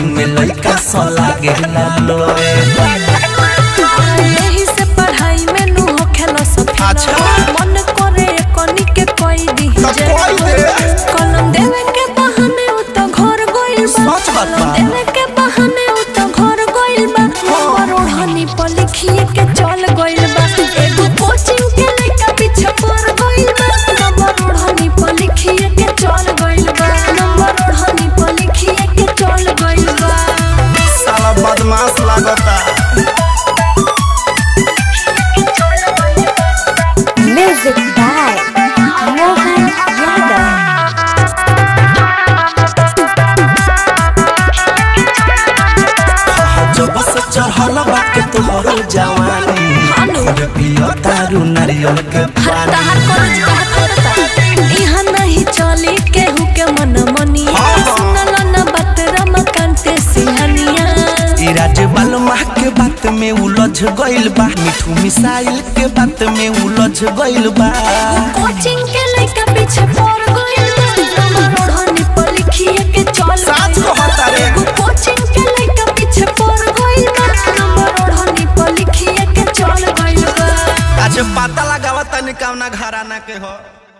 Coaching में लड़का सो लागे लो यही से पढ़ाई में नु होखेला सब अच्छा। मन करे कनी के कोई दी तो जे कोई दे। कलम देवे के बहाने उ तो घर गइल बा सच बात बा। कलम देवे के बहाने उ तो घर गइल बा परोढ़नी पर लिखिए के चल गइल बा एगो कोचिंग के लइका पीछे पड़ गइल बा नंबर ओढ़नी पर लिखिए के चल गइल बा नंबर ओढ़नी पर लिखिए के चल गइल बा साला बदमाश लागता Music by Mohan Yadav. जब से चढ़ल बाटे तोहरो जवानी खुद पियो तारू नारियल के पानी तहार कॉलेज कहता यहाँ नहीं चली केहू के मन मनिया हाँ, हाँ। सुनल न बात रमकांत सिंहनिया ई राजबाल माह के बात में उलझ गइल बा मिठू मिसाइल के बात में उलझ गइल बा कोचिंग के लइका पीछे पड़ गइल बा नंबर ओढ़नी पर लिखिए के चल साच गइल बा। कहता रे। एगो कोचिंग के लइका पीछे पड़ गइल बा नंबर ओढ़नी पर लिखिए के चल गइल बा आज पता लगावा तनी कवना घराना के हो